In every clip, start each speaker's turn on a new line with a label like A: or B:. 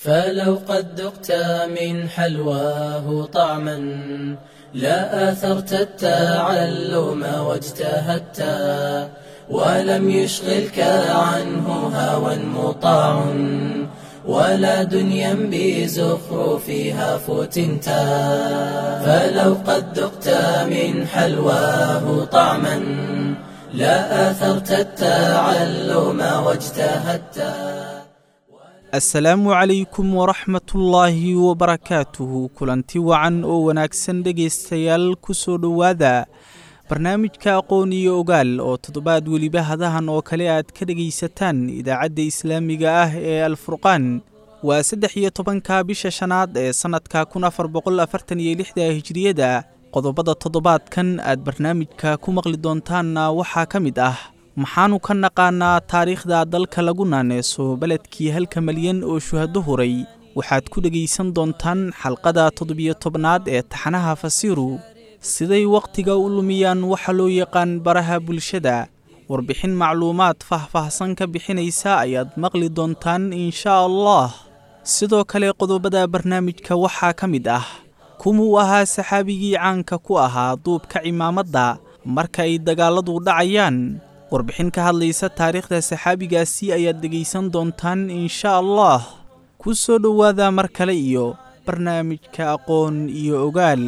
A: فلو قد ذقت من حلواه طعما لا آثرت التعلم واجتهدت ولم يشغلك عنه هوى مطاع ولا دنيا بزخرفها فتنت فلو قد ذقت من حلواه طعما لا آثرت التعلم واجتهدت
B: asalaamu calaykum waraxmatullaahi wabarakaatuhu kulanti wacan oo wanaagsan dhegaystayaal ku soo dhowaada barnaamijka aqoon iyo ogaal oo toddobaad weliba hadahan oo kale aad ka dhegaysataan idaacadda islaamiga ah ee alfurqaan waa saddex iyo tobanka bisha shanaad ee sannadka kun afar boqol afartan iyo lixda hijiriyada qodobada toddobaadkan aad barnaamijka ku maqli doontaanna waxaa ka mid ah maxaanu ka naqaanaa taariikhda dalka lagu naaneeso beledkii halka malyan oo shuhado huray waxaad ku dhegaysan doontaan xalqada toddobiyo tobnaad ee taxanaha fasiiru siday wakhtiga u lumiyaan waxa loo yaqaan baraha bulshada warbixin macluumaad faahfaahsan ka bixinaysa ayaad maqli doontaan inshaa allah sidoo kale qodobada barnaamijka waxaa ka mid ah kumuu ahaa saxaabigii caanka ku ahaa duubka cimaamadda marka ay dagaalladu dhacayaan warbixin ka hadlaysa taariikhda saxaabigaasi ayaad dhegaysan doontaan inshaa allah ku soo dhowaada mar kale iyo barnaamijka aqoon iyo ogaal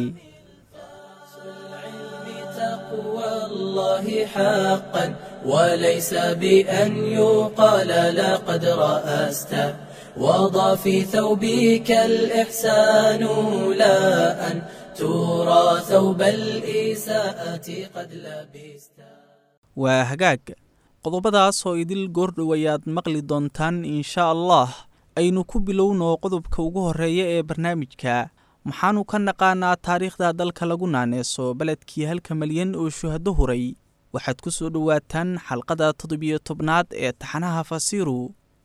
A: الله حقا وليس بأن يقال لقد رأست وضع في ثوبك الإحسان لا أن ترى ثوب الإساءة قد لبست
B: waa hagaag qodobadaas oo idil goordhow ayaad maqli doontaan inshaa allah aynu ku bilowno qodobka ugu horreeya ee barnaamijka maxaanu ka naqaanaa taariikhda dalka lagu naaneeso beledkii halka malyan oo shuhado huray waxaad ku soo dhowaataan xalqada toddobiyo tobnaad ee taxanaha fasiiru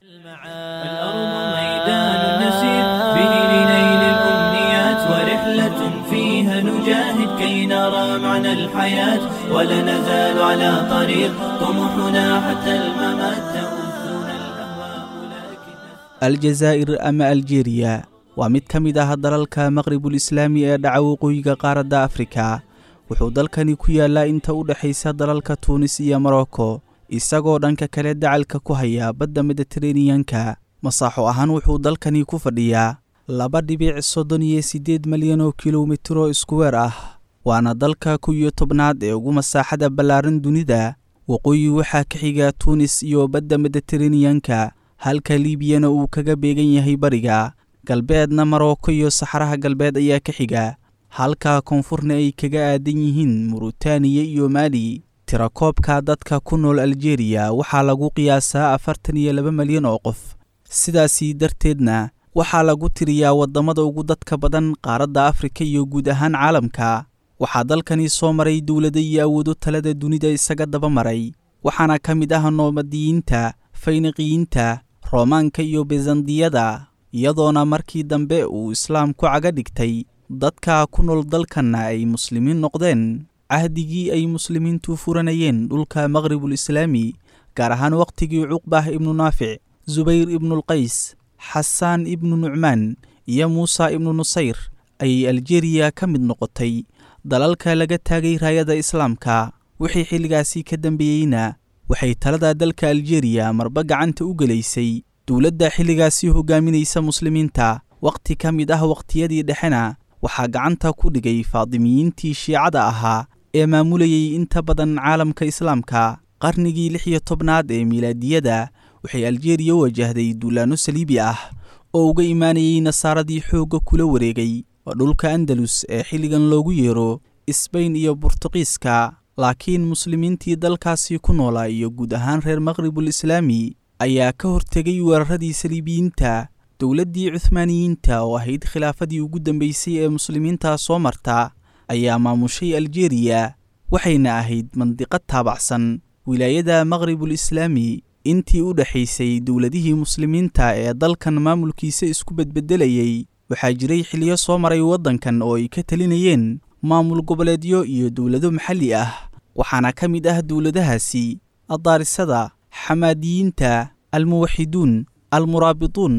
C: الأرض ميدان نسير به لنيل الأمنيات ورحلة فيها نجاهد كي نرى معنى الحياة ولا نزال على طريق طموحنا حتى الممات تؤذنا الأهواء لكن
B: aljazaa'ir ama aljeeriya waa mid ka mid ah dalalka maqribul islaami ee dhaca waqooyiga qaaradda afrika wuxuu dalkani ku yaallaa inta u dhexaysa dalalka tuunis iyo morocco isagoo dhanka kale dacalka ku haya badda mediteraneyanka masaaxo ahaan wuxuu dalkani ku fadhiyaa laba dhibic soddon iyo siddeed malyan oo kilomitiro iskuweer ah waana dalka kow iyo tobnaad ee ugu masaaxada ballaaran dunida waqooyi waxaa ka xiga tuunis iyo badda mediteraneyanka halka liibiyana uu kaga beegan yahay bariga galbeedna marocco iyo saxaraha galbeed ayaa ka xiga halka koonfurna ay kaga aadan yihiin murutaniya iyo maali tirakoobka dadka ku nool aljeeriya waxaa lagu qiyaasaa afartan iyo laba malyan oo qof sidaasii darteedna waxaa lagu tiriyaa waddamada ugu dadka badan qaaradda afrika iyo guud ahaan caalamka waxaa dalkani soo maray dowlado iyo awoodo talada dunida isaga daba maray waxaana ka mid ah noomadiyiinta fayniqiyiinta roomaanka iyo bizandiyada iyadoona markii dambe uu islaamku caga dhigtay dadka ku nool dalkanna ay muslimiin noqdeen cahdigii ay muslimiintu furanayeen dhulka maqribul islaami gaar ahaan wakhtigii cuqbah ibnu naafic subayr ibnulqays xasaan ibnu nucmaan iyo muusa ibnu nusayr ayay aljeriya ka mid noqotay dalalka laga taagay raayada islaamka wixii xilligaasi ka dambeeyeyna waxay talada dalka aljeriya marba gacanta u gelaysay dowladda xilligaasi hogaaminaysa muslimiinta wakhti ka mid ah wakhtiyadii dhexena waxaa gacanta ku dhigay faadimiyiintii shiicada ahaa ee maamulayay inta badan caalamka islaamka qarnigii lix iyo tobnaad ee miilaadiyada waxay aljeriya wajahday duulaanno saliibi ah oo uga imaanayay nasaaradii xoogga kula wareegay waa dhulka andalus ee xilligan loogu yeero isbayn iyo burtuqiiska laakiin muslimiintii dalkaasi ku noolaa iyo guud ahaan reer maqribul islaami ayaa ka hortegay weeraradii saliibiyiinta dowladdii cuhmaaniyiinta oo ahayd khilaafadii ugu dambeysay ee muslimiinta soo marta ayaa maamushay aljeriya waxayna ahayd mandiqad taabacsan wilaayada maqribul islaami intii u dhexaysay dowladihii muslimiinta ee dalkan maamulkiisa isku bedbedelayay waxaa jiray xiliyo soo maray waddankan oo ay ka talinayeen maamul goboleedyo iyo dowlado maxalli ah waxaana ka mid ah dowladahaasi addaarisada xamaadiyiinta almuwaxiduun almuraabituun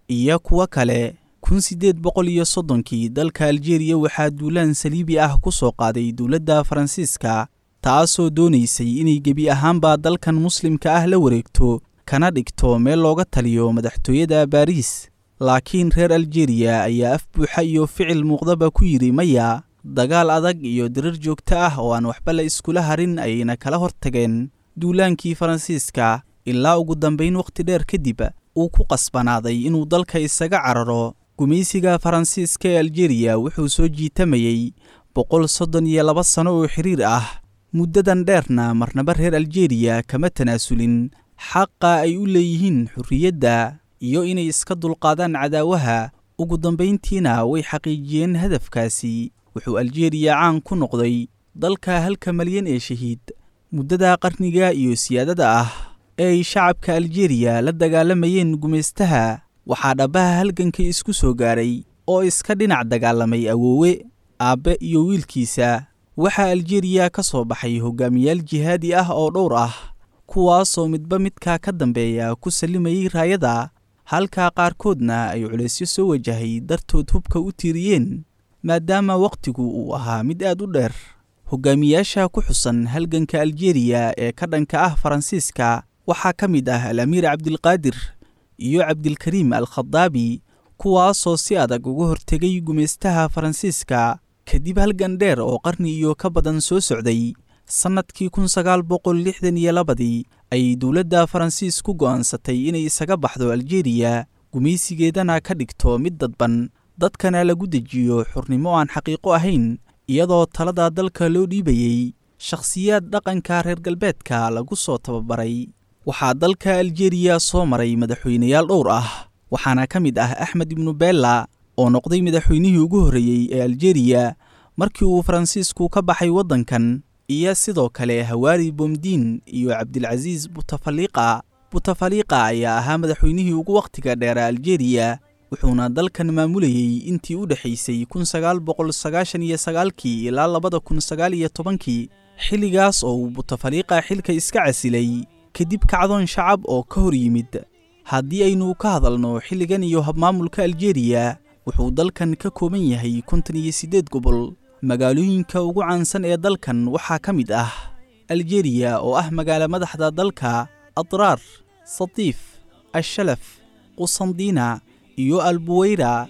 B: iyo kuwo kale kun siddeed boqol iyo soddonkii dalka aljeeriya waxaa duulaan saliibi ah ku soo qaaday dowladda faransiiska taasoo doonaysay inay gebi ahaanba dalkan muslimka ah la wareegto kana dhigto meel looga taliyo madaxtooyada baariis laakiin reer aljeriya ayaa af buuxa iyo ficil muuqdaba ku yidhi maya dagaal adag iyo dirar joogto ah oo aan waxba la iskula harin ayayna kala hortageen duulaankii faransiiska ilaa ugu dambayn wakhti dheer kadib uu ku qasbanaaday inuu dalka isaga cararo gumaysiga faransiiska ee aljeriya wuxuu soo jiitamayey boqol soddon iyo laba sano oo xiriir ah muddadan dheerna marnaba reer aljeriya kama tanaasulin xaqa ay u leeyihiin xurriyadda iyo inay iska dulqaadaan cadaawaha ugu dambayntiina way xaqiijiyeen hadafkaasi wuxuu aljeriya caan ku noqday dalka halka malyan ee shahiid muddada qarniga iyo siyaadada ah ee ay shacabka aljeriya la dagaalamayeen gumaystaha waxaa dhabbaha halganka isku soo gaaray oo iska dhinac dagaalamay awoowe aabbe iyo wiilkiisa waxaa aljeriya ka soo baxay hogaamiyaal jihaadi ah oo dhowr ah kuwaasoo midba midka ka dambeeya ku sallimayey raayada halka qaarkoodna ay culaysyo soo wajahay dartood hubka u tiiriyeen maadaama wakhtigu uu ahaa mid aad u dheer hogaamiyaasha ku xusan halganka aljeriya ee ka dhanka ah faransiiska waxaa ka mid ah al-amiir cabdilqaadir iyo cabdilkariim al khadaabi kuwaasoo si adag uga hortegay gumaystaha faransiiska kadib halgan dheer oo qarni iyo ka badan soo socday sannadkii kun sagaal boqol lixdan iyo labadii ayay dowladda faransiis ku go'aansatay inay isaga baxdo aljeriya gumaysigeedana ka dhigto mid dadban dadkana lagu dejiyo xurnimo aan xaqiiqo ahayn iyadoo talada dalka loo dhiibayey shakhsiyaad dhaqanka reer galbeedka lagu soo tababaray waxaa dalka aljeriya soo maray madaxweyneyaal dhowr ah waxaana ka mid ah axmed ibnu bella oo noqday madaxweynihii ugu horreeyey ee aljeriya markii uu faransiisku ka baxay waddankan iyo sidoo kale hawaari bomdiin iyo cabdilcasiis butafaliiqa butafaliiqa ayaa ahaa madaxweynihii ugu wakhtiga dheera aljeriya wuxuuna dalkan maamulayey intii u dhexaysay kun sagaal boqol sagaashan iyo sagaalkii ilaa labada kun sagaal iyo tobankii xilligaas oo uu butafaliiqa xilka iska casilay kadib kacdoon shacab oo ka hor yimid haddii aynu ka hadalno xilligan iyo habmaamulka aljeriya wuxuu dalkan ka kooban yahay kontan iyo siddeed gobol magaalooyinka ugu caansan ee dalkan waxaa ka mid ah aljeriya oo ah magaalo madaxda dalka adraar satiif ashalaf qusandiina iyo albuweyra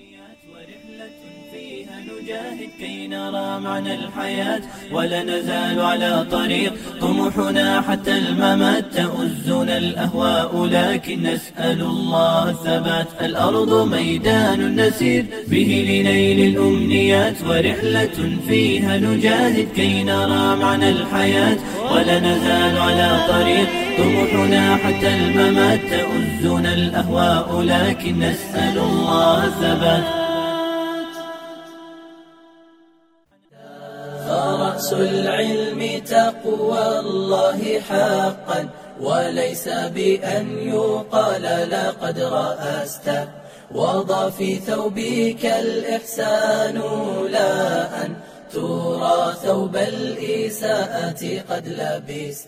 C: كي نرى معنى الحياة ولا نزال على طريق طموحنا حتى الممات تؤزنا الأهواء لكن نسأل الله الثبات الأرض ميدان نسير به لنيل الأمنيات ورحلة فيها نجاهد كي نرى معنى الحياة ولا نزال على طريق طموحنا حتى الممات تؤزنا الأهواء لكن نسأل الله الثبات
A: فرأس العلم تقوى الله حقا وليس بأن يقال لقد رأست وضع في ثوبك الإحسان لا أن ترى ثوب الإساءة قد لبست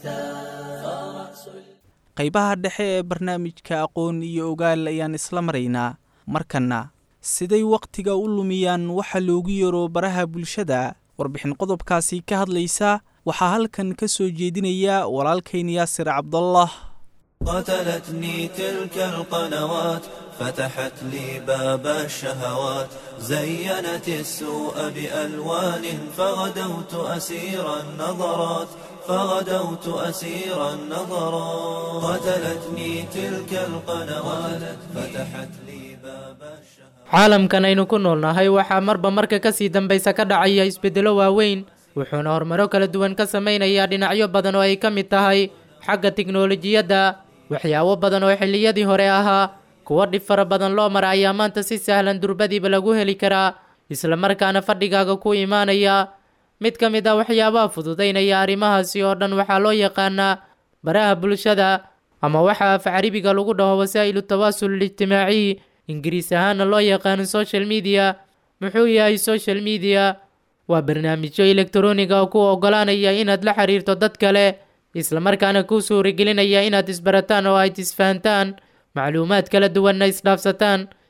B: qaybaha dhexe ee barnaamijka aqoon iyo ogaal ayaan isla maraynaa markanna siday wakhtiga u lumiyaan waxa loogu yaro baraha bulshada warbixin qodobkaasi ka hadlaysa waxaa halkan ka soo jeedinaya walaalkayn yaasir cabdallah
C: قتلتني تلك القنوات فتحت لي باب الشهوات زينت السوء بألوان فغدوت أسير النظرات فغدوت أسير النظرات قتلتني تلك القنوات فتحت لي باب الشهوات
D: caalamkan aynu ku noolnahay waxaa marba marka kasii dambaysa ka dhacaya isbeddelo waaweyn wuxuuna horumaro kala duwan ka samaynayaa dhinacyo badan oo ay ka mid tahay xagga tiknolojiyadda waxyaabo badan oo xilliyadii hore ahaa kuwo dhib fara badan loo mara ayaa maanta si sahlan durbadiiba lagu heli karaa islamarkaana fadhigaaga ku imaanaya mid ka mid ah waxyaabaha fududaynaya arrimahaasi oo dhan waxaa loo yaqaanaa baraha bulshada ama waxa af caribiga lagu dhaho wasaa'ilu tawaasul ijtimaaciy ingiriis ahaana loo yaqaano social media muxuu yahay social media waa barnaamijyo elektroniga oo ku oggolaanaya inaad la xiriirto dad kale islamarkaana kuu suuragelinaya inaad isbarataan oo ayd isfahantaan macluumaad kala duwanna isdhaafsataan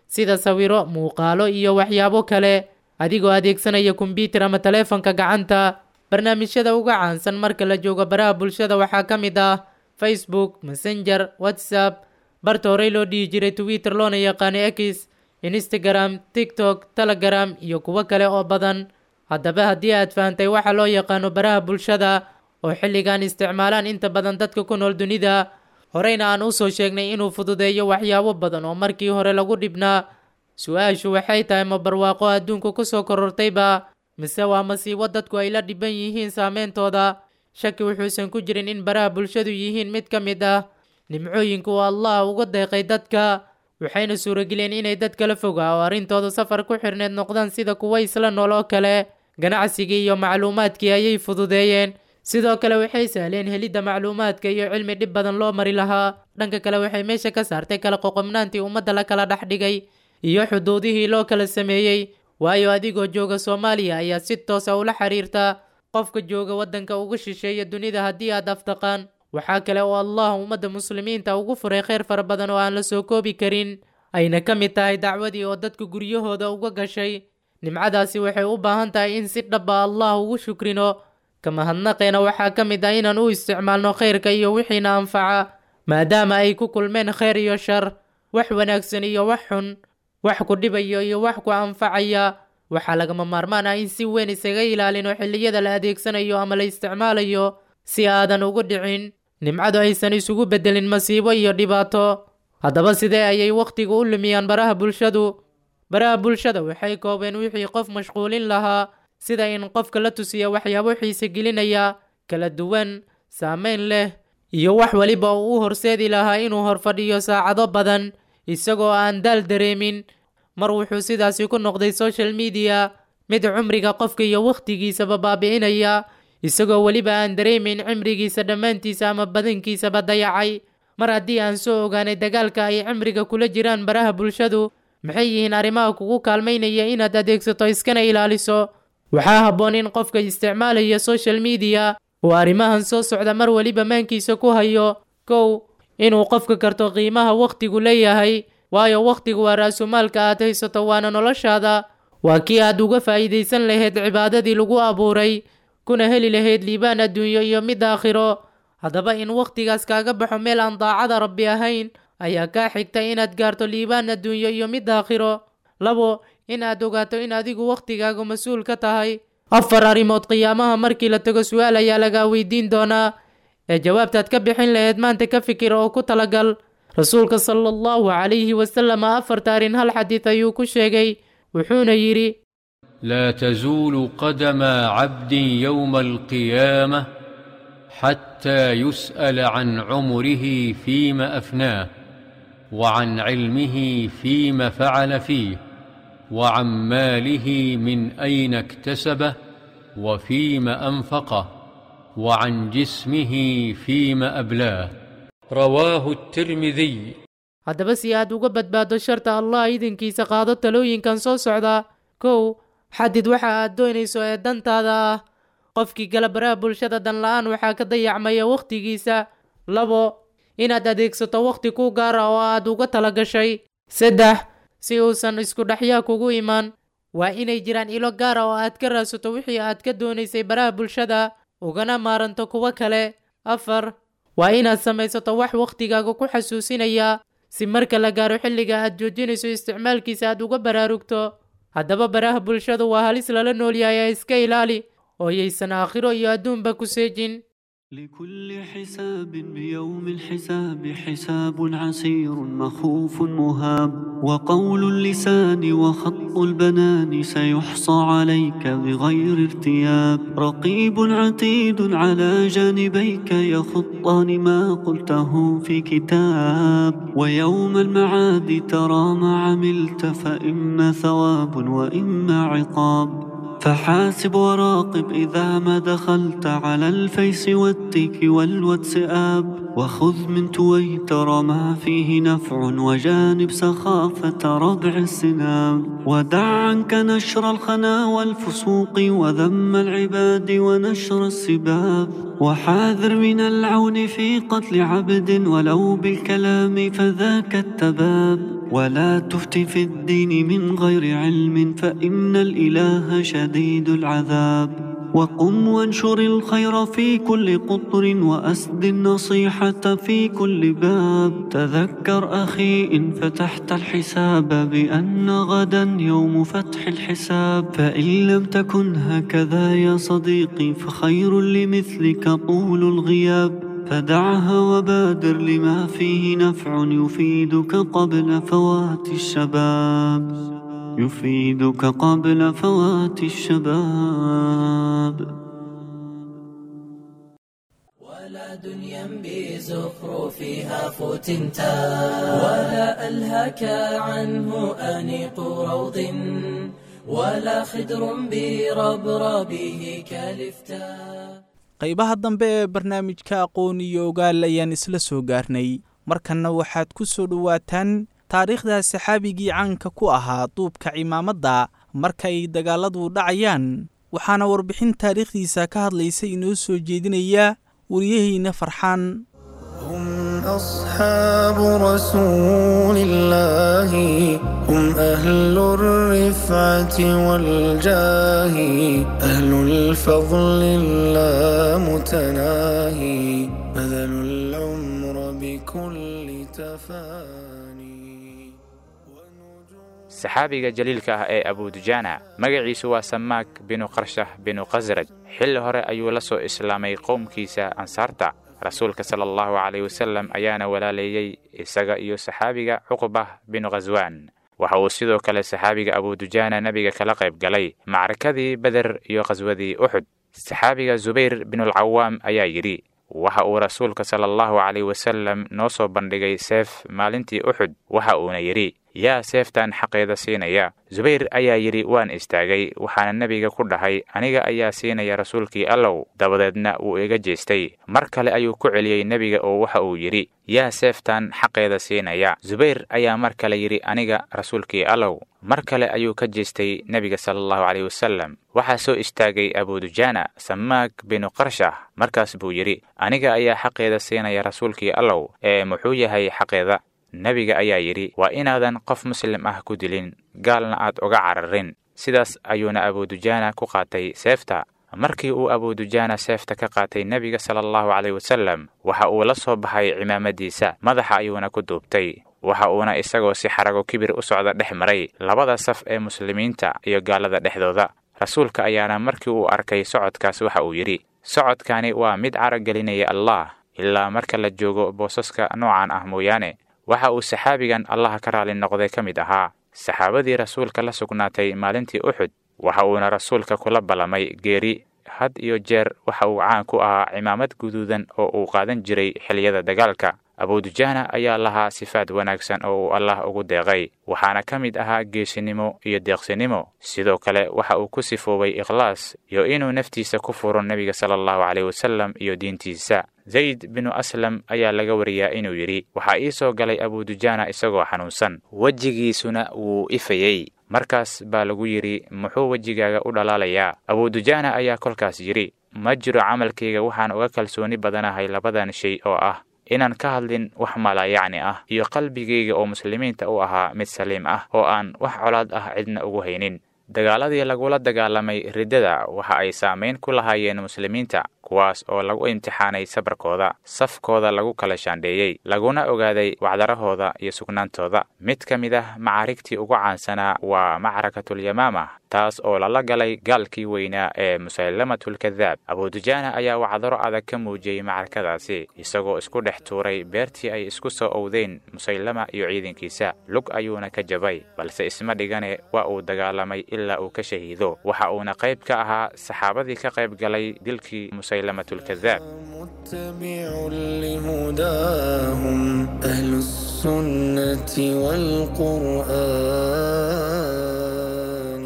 D: sida sawiro muuqaalo iyo waxyaabo kale adigoo adeegsanaya kombyutar ama taleefanka gacanta barnaamijyada uga caansan marka la joogo baraha bulshada waxaa ka mid ah facebook messenger whatsapp barta horey loo dhihi jiray twitter loona yaqaano x instagram tiktok telegram iyo kuwo kale oo badan haddaba haddii aad fahantay waxa loo yaqaano baraha bulshada oo xilligan isticmaalaan inta badan dadka ku nool dunida horeyna aan usoo sheegnay inuu fududeeyo waxyaabo badan oo markii hore lagu dhibnaa su-aashu waxay tahay ma barwaaqo adduunku kusoo korortayba mise waa masiibo dadku ay la dhiban yihiin saameyntooda shaki wuxuusan ku jirin in baraha bulshadu yihiin mid ka mid ah nimcooyinku uu allah uga deeqay dadka waxayna suurageliyeen inay dad kala fogaa oo arrintooda safar ku xirneed noqdaan sida kuwa isla nool oo kale ganacsigii iyo macluumaadkii ayay fududeeyeen sidoo kale waxay sahleen helidda macluumaadka iyo cilmi dhib badan loo mari lahaa dhanka kale waxay meesha ka saartay kala qoqobnaantii ummadda la kala dhex dhigay iyo xuduudihii loo kala sameeyey waayo adigoo jooga soomaaliya ayaa si toosa ula xiriirta qofka jooga waddanka uga shisheeya dunida haddii aad aftaqaan waxaa kale oo allah ummadda muslimiinta ugu furay kheyr fara badan oo aan la soo koobi karin ayna ka mid tahay dacwadii oo dadka guryahooda uga gashay nimcadaasi waxay u baahan tahay in si dhaba allah ugu shukrino kamahadnaqeena waxaa ka mid ah inaan u isticmaalno khayrka iyo wixiina anfaca maadaama ay ku kulmeen kheyr iyo shar wax wanaagsan iyo wax xun wax ku dhibayo iyo wax ku anfacaya waxaa lagama maarmaan ah in si weyn isaga ilaalino xilliyada la adeegsanayo ama la isticmaalayo si aadan ugu dhicin nimcadu aysan isugu beddelin masiibo iyo dhibaato haddaba sidee ayay wakhtiga u lumiyaan baraha bulshadu baraha bulshada waxay koobeen wixii qof mashquulin lahaa sida in qofka la tusiya waxyaabo xiise gelinaya kala duwan saameyn leh iyo wax weliba uu u horseedi lahaa inuu horfadhiyo saacado badan isagoo aan daal dareemin mar wuxuu sidaasi ku noqday social media mid cumriga qofka iyo wakhtigiisaba baabi'inaya isagoo weliba aan dareemin cimrigiisa dhammaantiisa ama badankiisaba dayacay mar haddii aan soo ogaanay dagaalka ay cimriga kula jiraan baraha bulshadu maxay yihiin arrimaha kugu kaalmaynaya inaad adeegsato iskana ilaaliso waxaa habboon in qofka isticmaalaya social media uu arrimahan soo socda mar weliba maankiisa ku hayo kow inuu qofka karto qiimaha wakhtigu leeyahay waayo wakhtigu waa raasumaalka aad haysato waana noloshaada waa kii aad uga faa'iidaysan lahayd cibaadadii lagu abuuray kuna heli lahayd liibaan adduunyo iyo mid aakhiro haddaba in wakhtigaas kaaga baxo meel aan daacada rabbi ahayn ayaa kaa xigta inaad gaarto liibaan adduunyo iyo mid aakhiro labo in aad ogaato in adigu wakhtigaagu mas-uul ka tahay afar arrimood qiyaamaha markii la tago su-aal ayaa lagaa weydiin doonaa ee jawaabtaad ka bixin lahayd maanta ka fikir oo ku talagal rasuulka sala allahu calayhi wasalam afarta arrin hal xadiid ayuu ku sheegay wuxuuna yidhi
E: لا تزول قدم عبد يوم القيامه حتى يسال عن عمره فيما افناه وعن علمه فيما فعل فيه وعن ماله من اين اكتسبه وفيما انفقه وعن جسمه فيما ابلاه رواه الترمذي
D: haddaba si aad uga badbaado sharta allah idinkiisa qaado talooyinkan soo socda kow xadid waxa aad doonayso ee dantaada ah qofkii gala baraha bulshada dan la-aan waxaa ka dayacmaya wakhtigiisa labo inaad adeegsato wakhti ku gaara oo aad uga tala gashay saddex si uusan isku dhexyaa kugu imaan waa inay jiraan ilo gaara oo aad ka raadsato wixii aad ka doonaysay baraha bulshada ugana maaranto kuwo kale afar waa inaad samaysato wax wakhtigaaga ku xasuusinaya si marka la gaaro xilliga aad joojinayso isticmaalkiisa aad uga baraarugto haddaba baraha bulshadu waa halis lala noolyahay ee iska ilaali oo yaysan aakhiro iyo adduunba ku seejin
F: لكل حساب بيوم الحساب حساب عسير مخوف مهاب وقول اللسان وخط البنان سيحصى عليك بغير ارتياب رقيب عتيد على جانبيك يخطان ما قلته في كتاب ويوم المعاد ترى ما عملت فإما ثواب وإما عقاب فحاسب وراقب إذا ما دخلت على الفيس والتيك والواتساب وخذ من تويتر ما فيه نفع وجانب سخافة ربع السنام ودع عنك نشر الخنا والفسوق وذم العباد ونشر السباب وحاذر من العون في قتل عبد ولو بالكلام فذاك التباب ولا تفت في الدين من غير علم فإن الإله شديد العذاب وقم وانشر الخير في كل قطر وأسد النصيحة في كل باب تذكر أخي إن فتحت الحساب بأن غدا يوم فتح الحساب فإن لم تكن هكذا يا صديقي فخير لمثلك طول الغياب فدعها وبادر لما فيه نفع يفيدك قبل فوات الشباب يفيدك قبل فوات الشباب
A: ولا دنيا بزخرفها فتنتا ولا ألهك عنه أنيق روض ولا خدر بربربه كالفتا
B: qaybaha dambe ee barnaamijka aqoon iyo ogaal ayaan isla soo gaarnay markanna waxaad ku soo dhowaataan taariikhda saxaabigii caanka ku ahaa duubka cimaamadda marka ay dagaalladu dhacayaan waxaana warbixin taariikhdiisa ka hadlaysa inoo soo jeedinaya wariyahayna farxaan
G: هم أصحاب رسول الله هم أهل الرفعة والجاه أهل الفضل اللامتناهي بذلوا العمر بكل تفاني
H: saxaabiga jaliilka ah ee abudujaana magaciisu waa samaak binu qarshah binu khasraj xilli hore ayuu la soo islaamay qowmkiisa ansaarta rasuulka sala allahu caleyh wasallam ayaana walaaleeyey isaga iyo saxaabiga cuqbah binu khaswaan waxa uu sidoo kale saxaabiga abudujaana nebiga kala qayb galay macrakadii beder iyo khaswadii uxud saxaabiga zubayr binulcawaam ayaa yidhi waxa uu rasuulka sala allahu caleyh wasallam noo soo bandhigay seef maalintii uxud waxa uuna yidhi yaa seeftan xaqeeda siinaya zubayr ayaa yidhi waan istaagay waxaana nebiga ku dhahay aniga ayaa siinaya rasuulkii allow dabadeedna wuu iga jeestay mar kale ayuu ku celiyey nebiga oo waxa uu yidhi yaa seeftan xaqeeda siinaya zubayr ayaa mar kale yidhi aniga rasuulkii allow mar kale ayuu ka jeestay nebiga sala allahu caleyh wasallam waxaa soo istaagay abudujaana samaak binu qarshah markaas buu yidhi aniga ayaa xaqeeda siinaya rasuulkii allow ee muxuu yahay xaqeeda nebiga ayaa yidhi waa inaadan qof muslim ah ku dilin gaalna aad uga cararin sidaas ayuuna abudujaana ku qaatay seefta markii uu abudujaana seefta ka qaatay nebiga sala allahu caleyh wasallam waxa uu la soo baxay cimaamadiisa madaxa ayuuna ku duubtay waxa uuna isagoo si xarago kibir u socda dhex maray labada saf ee muslimiinta iyo gaalada dhexdooda rasuulka ayaana markii uu arkay socodkaas waxa uu yidhi socodkani waa mid caragelinaya allah ilaa marka la joogo boosaska noocan ah mooyaane waxa uu saxaabigan allaha ka raali noqday ka mid ahaa saxaabadii rasuulka la sugnaatay maalintii uxud waxa uuna rasuulka kula ballamay geeri had iyo jeer waxa uu caan ku ahaa cimaamad guduudan oo uu qaadan jiray xiliyada dagaalka abudujaana ayaa lahaa sifaad wanaagsan oo uu allah ugu deeqay waxaana ka mid ahaa geesinimo iyo deeqsinimo sidoo kale waxa uu ku sifoobay ikhlaas iyo inuu naftiisa ku furo nebiga sala allahu caleyh wasallam iyo diintiisa zayd binu aslam ayaa laga wariyaa inuu yidhi waxaa ii soo galay abudujaana isagoo xanuunsan wejigiisuna wuu ifayey markaas baa lagu yidhi muxuu wejigaaga u dhalaalayaa abudujaana ayaa kolkaas yidhi ma jiro camalkayga waxaan uga kalsooni badanahay labadan shay oo ah inaan ka hadlin wax malaayacni ah iyo qalbigayga oo muslimiinta u ahaa mid saliim ah oo aan wax colaad ah cidna ugu haynin dagaaladii lagula dagaalamay riddada waxa ay saamayn ku lahaayeen muslimiinta kuwaas oo lagu imtixaanay sabarkooda safkooda lagu kala shaandheeyey laguna ogaaday wacdarahooda iyo sugnaantooda mid ka mid ah macaarigtii ugu caansanaa waa macrakatulyamaama taas oo lala galay gaalkii weynaa ee musaylamatulkadaab abudujaana ayaa wacdaro adag ka muujiyey macrakadaasi isagoo isku dhex tuuray beertii ay isku soo owdeen musaylama iyo ciidankiisa lug ayuuna ka jabay balse isma dhigane waa uu dagaalamay ilaa uu ka shahiido waxa uuna qayb ka ahaa saxaabadii ka qayb galay dilkii musaylamatulkadaab
G: متبع لهداهم أهل السنة والقرآن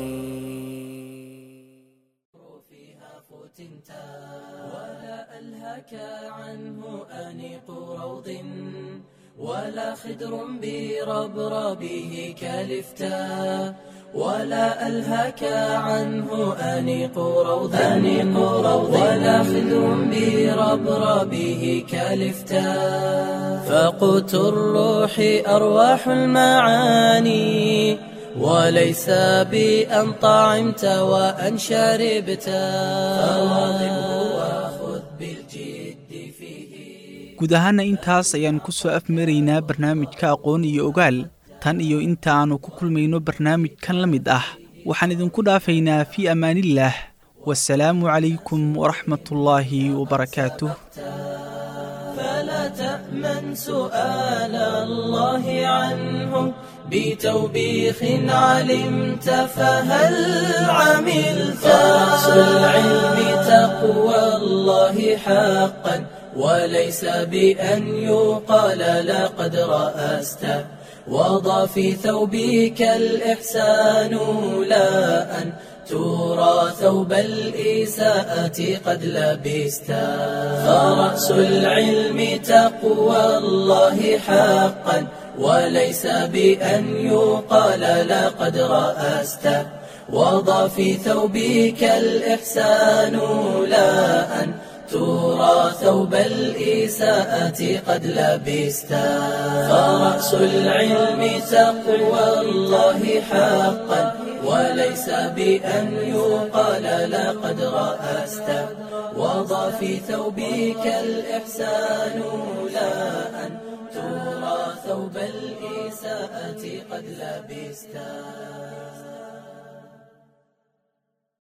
A: فيها فتنتا ولا ألهك عنه أنيق روض ولا خدر بربربه كالفتا ولا ألهك عنه أنيق روض أنيق روض ولا خذ بربربه كالفتاء فقوت الروح أرواح المعاني وليس بأن طعمت وأن شربت فواظبه وخذ بالجد فيه
B: guud ahaana intaas ayaan ku soo afmaraynaa barnaamijka aqoon iyo ogaal tan iyo inta aannu ku kulmayno barnaamijkan la mid ah waxaan idinku dhaafaynaa fii ammaanillaah wasalaamu calaykum waraxmatullaahi wabarakaatuh
A: فلا تأمن سؤال الله عنه بتوبيخ علمت فهل عملت رأس العلم تقوى الله حقا وليس بأن يقال لقد رأست وضع في ثوبك الإحسان لا أن ترى ثوب الإساءة قد لبست فرأس العلم تقوى الله حقا وليس بأن يقال لقد رأست وضع في ثوبك الإحسان لا أن ترى ثوب الإساءة قد لبست فرأس العلم تقوى الله حقا وليس بأن يقال لقد رأست وضع في ثوبك الإحسان لا أن ترى ثوب الإساءة قد لبست